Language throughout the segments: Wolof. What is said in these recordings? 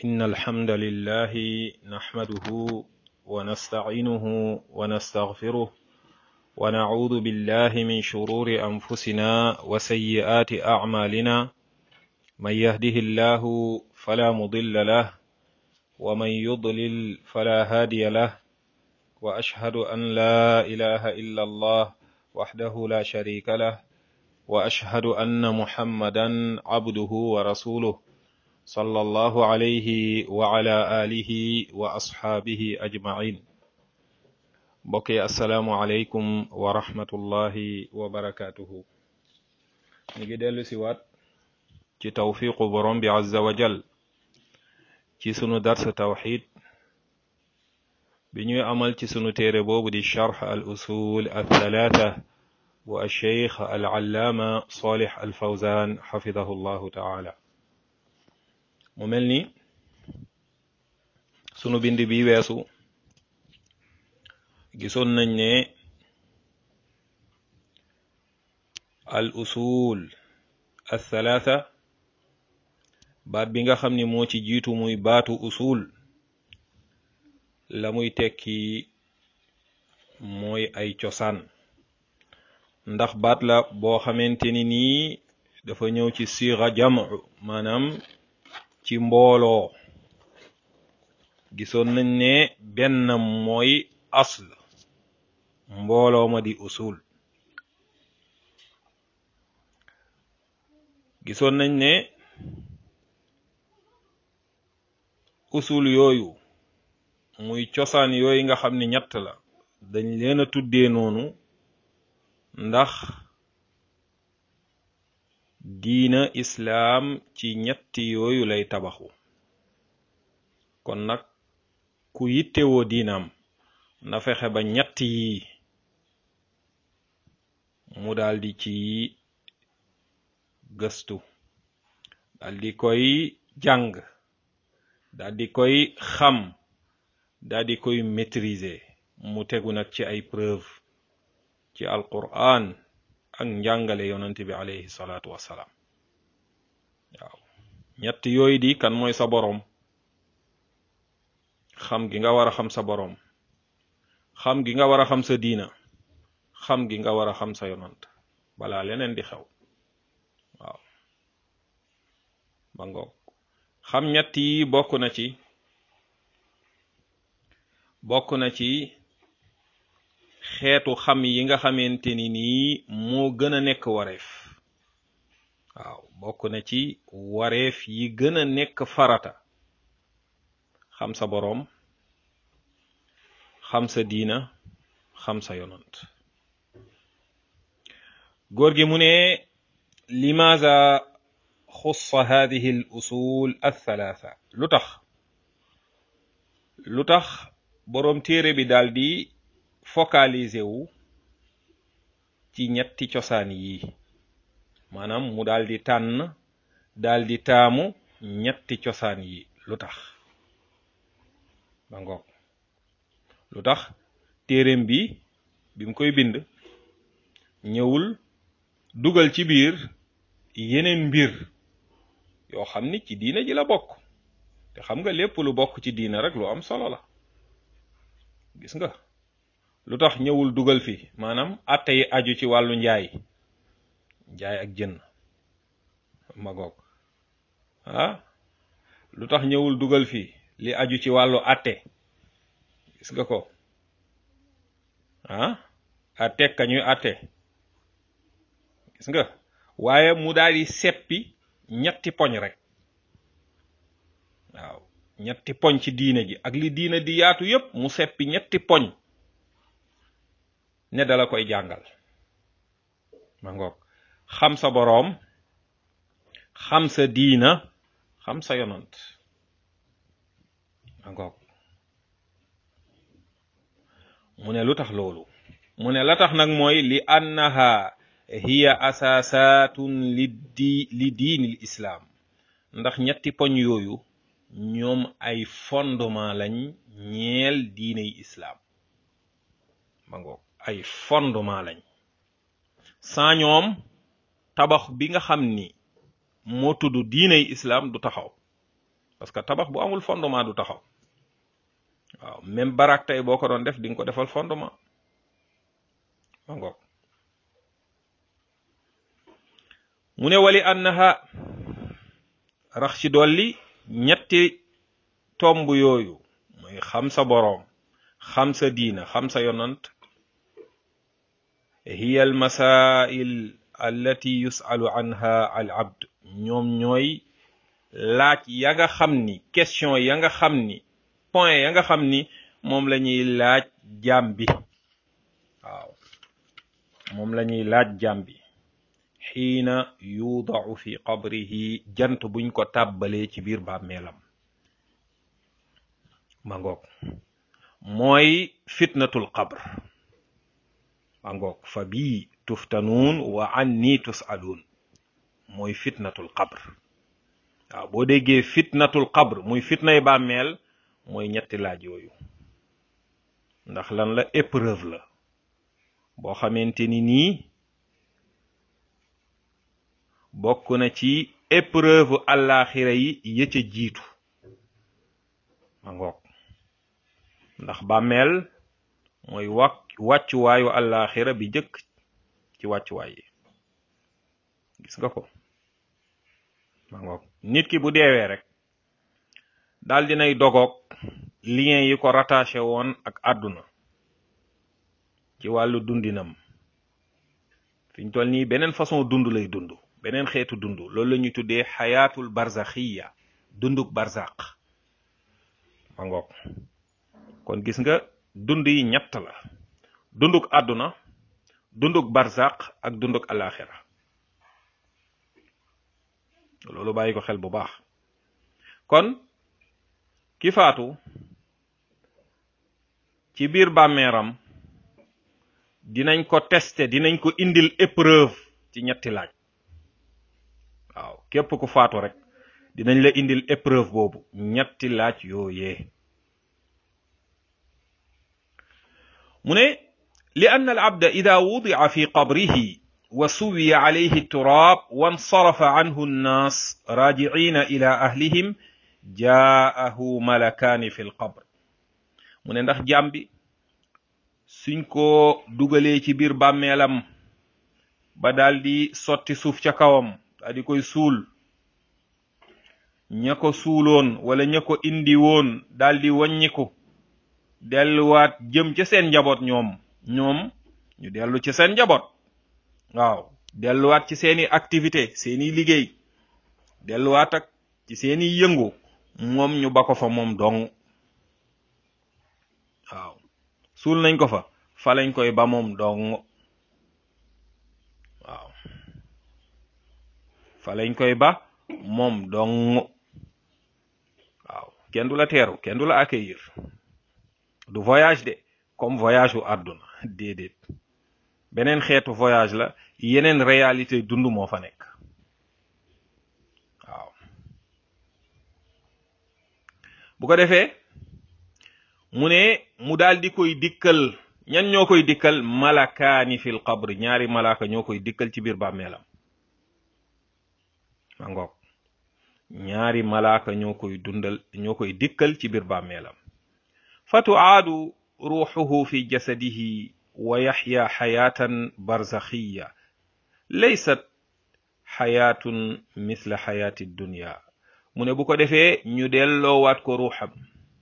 إن الحمد لله نحمده ونستعينه ونستغفره ونعوذ بالله من شرور أنفسنا وسيئات أعمالنا من يهده الله فلا مضل له ومن يضلل فلا هادي له وأشهد أن لا إله إلا الله وحده لا شريك له وأشهد أن محمدا عبده ورسوله صلى الله عليه وعلى آله وأصحابه أجمعين بقي السلام عليكم ورحمة الله وبركاته نيجي ديلو سيوات ci tawfiqu borom bi azza wa jal ci sunu dars tawxid bi ñuy amal ci sunu téere boobu di charx al usul al thalatha bu alcheikh al allaama salih al fawzan xafidahu llahu taala mu mel ni sunu bind bi weesu gisoon nañ ne al usul al thalatha baat bi nga xam ni moo ci jiitu muy baatu usul la muy tekki mooy ay cosaan ndax baat la boo xamante ni nii dafa ñëw ci siira jamu maanaam ci mbooloo gisoon nañ ne benn mooy asl mbooloo ma di usul gisoon nañ ne usul yooyu muy cosaan yooyu nga xam ne ñett la dañ leen a tuddee noonu ndax diina islaam ci ñetti yooyu lay tabaxu kon nag ku yittewoo diinaam na fexe ba ñett yi mu daldi ci gëstu daldi koy jàng daldi koy xam daldi koy maîtriser mu tegu nag ci ay preuve ci alquran ak njàngale yonent bi alayhi salaatu wassalaam waaw ñett yooyu di kan mooy sa boroom xam gi nga war a xam sa boroom xam gi nga war a xam sa diina xam gi nga war a xam sa yonant balaa leneen di xew waaw ba ngoog xam ñett yi bokk na ci bokk na ci xeetu xam yi nga xamante ni nii moo gën a nekk wareef waaw bokk na ci wareef yi gën a nekk farata xam sa boroom xam sa diina xam sa yonant góor gi mu ne limaza xussa hadihi al usul althalatha lu tax lu tax boroom téere bi daal di focaliser wu ci ñetti cosaan yi maanaam mu daal di tànn daal di taamu ñetti cosaan yi lu tax ba ngoog lu tax téereem bi bi mu koy bind ñëwul dugal ci biir yeneen mbir yoo xam ni ci diina ji la bokk te xam nga lépp lu bokk ci diina rek lu am solo la gis nga lu tax ñëwul dugal fi maanaam atte yi aju ci wàllu njaay njaay ak jën magoog ah lu tax ñëwul dugal fi li aju ci wàllu atte gis nga ko ah atte ka ñuy atte gis nga waaye mu daal di seppi ñetti poñ rek waaw ñetti poñ ci diine ji ak li diine di yaatu yépp mu seppi ñetti poñ ne dala koy jàngal ma ngoog xam sa boroom xam sa diina xam sa yonant ma ngoog mu ne lu tax loolu mu ne la tax nag mooy li annaha hiya asaasatun li di li diinil islaam ndax ñetti poñ yooyu ñoom ay fondement lañ ñeel diiney islaam ma ngoog ay fondement lañ sans ñoom tabax bi nga xam ni moo tudd diiney islaam du taxaw parce que tabax bu amul fondement du taxaw waaw même barak tey boo ko doon def di nga ko defal fondement ma ngoog mu ne wali annaha rax ci dolli ñetti tomb yooyu mooy xam sa boroom xam sa diina xam sa yonant hiya al masail allati yusalu anha al abd ñoom ñooy laaj ya nga xam ni question ya nga xam ni point ya nga xam ni moom la ñuy laaj jaam bi waaw moom la ñuy laaj jaam bi xiina yudaau fi qabrihi jant buñ ko tàbbalee ci biir bàmmeelam ma ngoog mooy fitnatul qabr ma ngoog fa bii tuftanuun wa anni tusaluun mooy fitnatul qabr waaw boo déggee fitnatul qabr muy fitnay bàmmeel mooy ñetti laaj yooyu ndax lan la épreuve la boo xamante ni nii bokk na ci épreuve àllaaxira yi ya ca jiitu ma ngoog ndax bàmmeel mooy wàc wàccuwaayu àllaaxira bi jëkk ci wàccuwaay yi gis nga ko ma ngoog nit ki bu deewee rek daal dinay dogoog lien yi ko rattaché woon ak àdduna ci wàllu dundinam fi ñu toll nii beneen façon dund lay dund beneen xeetu dund loolu la ñuy tuddee xayaatul barzaxiya dunduk barzaq ma ngoog kon gis nga dund yi ñett la dunduk àdduna dunduk barzaq ak dunduk alaxira loolu bàyyi ko xel bu baax kon ki faatu ci biir bàmmeeram dinañ ko tester dinañ ko indil épreuve ci ñetti laaj waaw képp ku faatu rek dinañ la indil épreuve boobu ñetti laaj yooyee mu ne li ann al abda ida wudia fi qabrihi wa suwiya alayhi turaab wansarafa anhu nnaas raajiciina ila ahlihim jaahu malakaani fi lqabr mu ne ndax jaam bi suñ ko dugalee ci biir bàmmeelam ba daldi sotti suuf ca kawam daa di koy suul ña ko suuloon wala ña ko indi woon daldi wàññiku delluwaat jëm ca seen njaboot ñoom ñoom ñu dellu ci seen njaboot waaw delluwaat ci seeni activité seeni liggéey delluwaat ak ci seeni yëngu moom ñu ba ko fa moom dong waaw suul nañ ko fa fa lañ koy ba moom dong waaw fa lañ koy ba moom dong waaw kenn du la teeru kenn du la accueillir du voyage de comme voyage u àdduna déedéet beneen xeetu voyage la yeneen réalité dund moo fa nekk waaw bu ko defee mu ne mu daal di koy dikkal ñan ñoo koy dikkal malakaani fil qabri ñaari malaka ñoo koy dikkal ci biir bàmmeelam ma ngoog ñaari malaka ñoo koy dundal ñoo koy dikkal ci biir bàmmeelam fa tuaadu ruuxuhu fi jasadihi wa yaxya xayaatan barzaxiya laysat xayaatun misla xayaati dunya mu ne bu ko defee ñu delloowaat ko ruuxam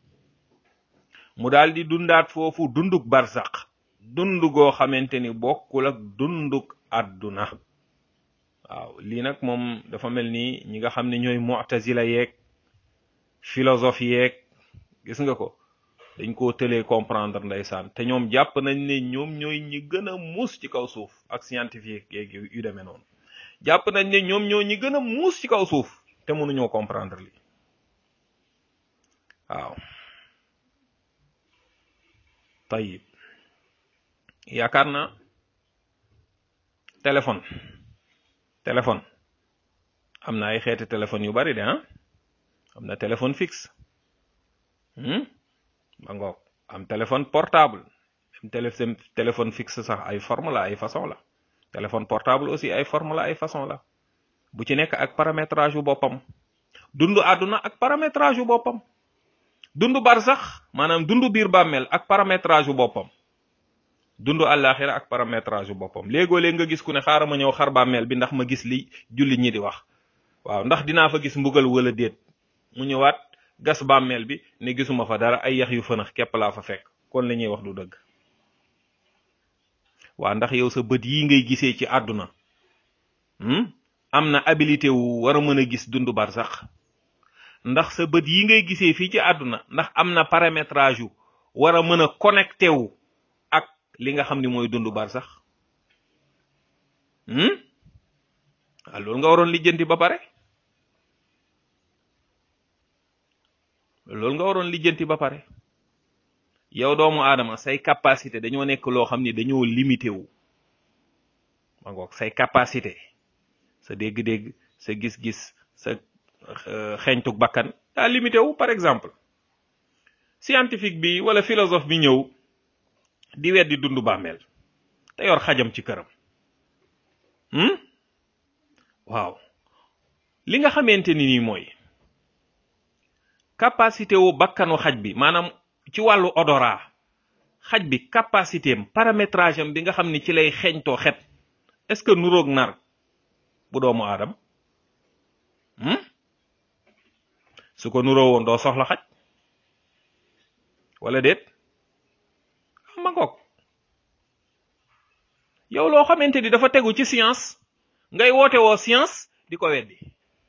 mu daal di dundaat foofu dunduk barzaq dund goo xamante ni bokkul ak dunduk àdduna waaw lii nag moom dafa mel ni ñi nga xam ne ñooy mu'tazila yeeg philosophe yeeg gis nga ko dañ koo tëlee comprendre ndeysaan te ñoom jàpp nañ ne ñoom ñooy ñi gën a muus ci kaw suuf ak scientifique yeeg yu demee noonu jàpp nañ ne ñoom ñoo ñi gën a muus ci kaw suuf te mënuñoo comprendre li waaw tayib yaakaar na téléphone téléphone am na ay xeeti téléphone yu bari de ah am na téléphone fixe ba ngoog am téléphone portable am téléphone téléphone fixe sax ay forme la ay façon la téléphone portable aussi ay forme la ay façon la bu ci nekk ak paramétrage yu boppam dund àdduna ak paramétrage yu boppam dund barsax maanaam dund biir bàmmeel ak paramétrage yu boppam dund àllaaxira ak paramétrage yu boppam léegoo léeg nga gis ku ne xaaral ma ñëw xar bàmmeel bi ndax ma gis li jullit ñi di wax waaw ndax dinaa fa gis mbugal wala déet mu ñëwaat gas bàmmeel bi ne gisuma fa dara ay yax yu fënax képp laa fa fekk kon la ñuy wax du dëgg waa ndax yow sa bët yi ngay gisee ci àdduna am na habilité wu war a mën a gis dund barsax ndax sa bët yi ngay gisee fii ci àdduna ndax am na paramétrage yu war a mën a connecté wu ak li nga xam ni mooy dund barsax waaw loolu nga waroon lijjanti ba pare loolu nga waroon lijjanti ba pare yow doomu aadama say capacité dañoo nekk loo xam ni dañoo limité wu ma ngoog say capacité sa dégg-dégg sa gis-gis sa xeeñtuk bakkan daa limité wu par exemple scientifique bi wala philosophe bi ñëw di weddi dund bàmmeel te yor xajam ci këram waaw li nga xamante ni nii mooy capacité wu bakkanu xaj bi maanaam ci wàllu odorat xaj bi capacité am paramétrage am bi nga xam ni ci lay xeeñtoo xet est-ce que nuroog nar bu doomu aadam su ko nuroo woon doo soxla xaj wala déet ma ngoog yow loo xamante ni dafa tegu ci science ngay woote woo science di ko weddi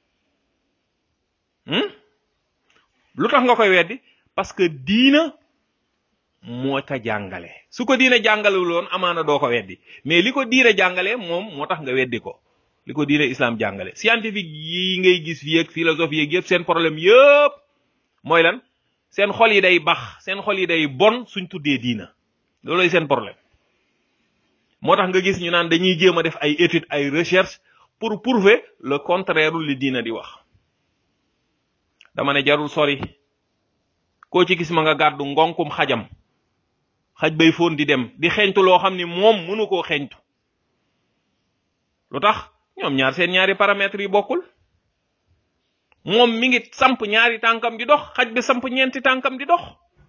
lu tax nga koy weddi parce que diina moo ka jàngale su ko diina jàngalewul woon amaana doo ko weddi mais li ko diina jàngale moom moo tax nga weddi ko li ko diina islam jàngale scientifique yi ngay gis fii ak philosophie yeeg yëpp seen problème yëpp mooy lan seen xol yi day bax seen xol yi day bon suñ tuddee diina looloy seen problème moo tax nga gis ñu naan dañuy jéem a def ay études ay recherche pour prouver le contraire li diina di wax dama ne jarul sori koo ci gis ma nga gàddu ngonkum xajam xaj bay foon di dem di xeeñtu loo xam ni moom mënu koo xeeñtu lu tax ñoom ñaar seen ñaari paramètres yi bokkul moom mi ngi samp ñaari tànkam di dox xaj bi samp ñeenti tànkam di dox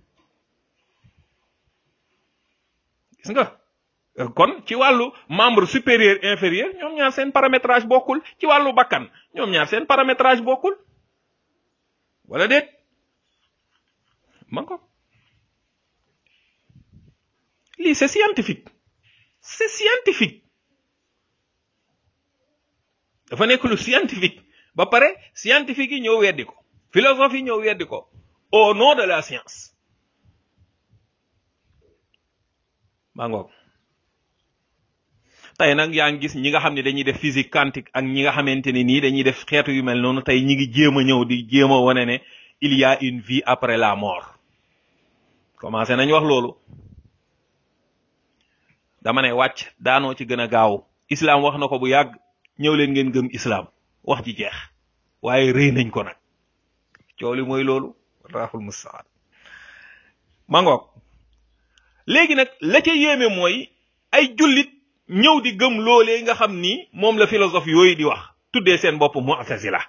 gis nga kon ci wàllu membre supérieur inférieur ñoom ñaar seen paramétrage bokkul ci wàllu bakkan ñoom ñaar seen paramétrage bokkul wala déet man ko lii c'est scientifique c'est scientifique dafa nekk lu scientifique ba pare scientifique yi ñëw weddi ko philosophe yi ñëw weddi ko au nom de la science maa ngoog tey nag yaa ngi gis ñi nga xam ne dañuy def physique quantique ak ñi nga xamante ne nii dañuy def xeetu yu mel noonu tey ñi ngi jéem a ñëw di jéem a wane ne il y a une vie après la mort commencé nañ wax loolu dama ne wàcc daanoo ci gën a gaaw islam wax na ko bu yàgg ñëw leen ngeen gëm islam wax ji jeex waaye rëy nañ ko nag coow li mooy loolu raxul mustaan mangoog léegi nag la ca yéeme mooy ay jullit ñëw di gëm loolee nga xam ni moom la philosophe yooyu di wax tuddee seen bopp mu'tazila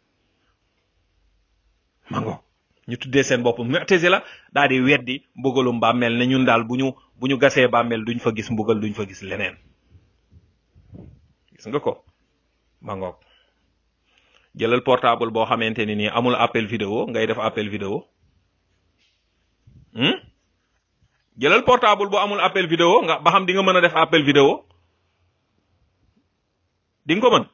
mangoog ñu tuddee seen bopp mu'tazila daal di weddi mbugalum bàmmeel ne ñun daal bu ñu bu ñu gasee bàmmeel duñ fa gis mbugal duñ fa gis leneen gis nga ko mangoog jëlal portable boo xamante ni nii amul appel vidéo ngay def appel vidéo jëlal portable boo amul appel vidéo nga ba xam di nga mën a def appel vidéo di nga ko mën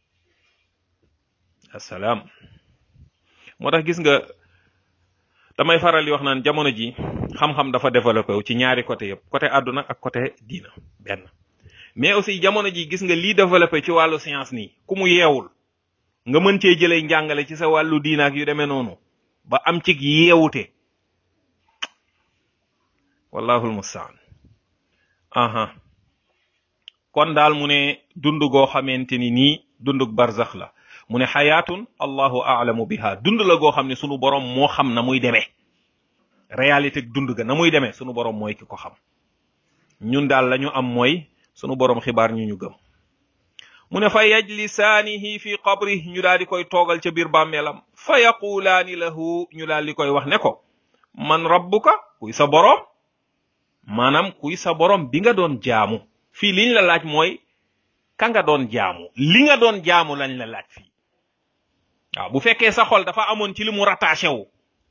asalaam moo tax gis nga damay faral di wax naan jamono ji xam-xam dafa développé wu ci ñaari côté yëpp côté àdduna ak côté diina benn mais aussi jamono ji gis nga lii développé ci wàllu science nii ku mu yeewul nga mën cee jëlee njàngale ci sa wàllu diina ak yu demee noonu ba am ci yeewute wallahul mustaan aha kon daal mu ne dund goo xamante ni nii dundug barzax la mu ne xayaatun allahu aalamu biha dund la goo xam ne sunu borom moo xam na muy demee réalité dund ga na muy demee sunu borom mooy ki ko xam ñun daal la ñu am mooy sunu borom xibaar ñu ñu gëm mu ne fa yajlisaanihi fi qabri ñu daal di koy toogal ca biir bàmmeelam fa yaqulaani lahu ñu daal di koy wax ne ko man rabbuka kuy sa boroom maanaam kuy sa boroom bi nga doon jaamu fii liñ la laaj mooy ka nga doon jaamu li nga doon jaamu lañ la laaj fii waaw bu fekkee sa xol dafa amoon ci li mu rattaché wu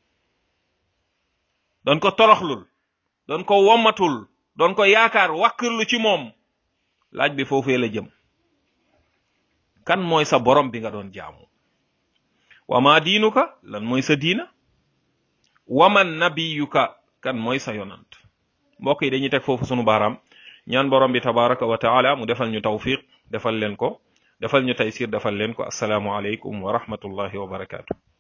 doon ko toroxlul doon ko wommatul doon ko yaakaar wàkkirlu ci moom laaj bi foofee la jëm kan mooy sa borom bi nga doon jaamu wa ma diinuka lan mooy sa diina waman nabiyuka kan mooy sa yonant mbokk yi dañuy teg foofu sunu baaraam ñaan borom bi tabaraka wa taala mu defal ñu tawfiq defal leen ko defal ñu taysir defal leen ko asalaamu aleykum wa rahmatullahi wa barakaatu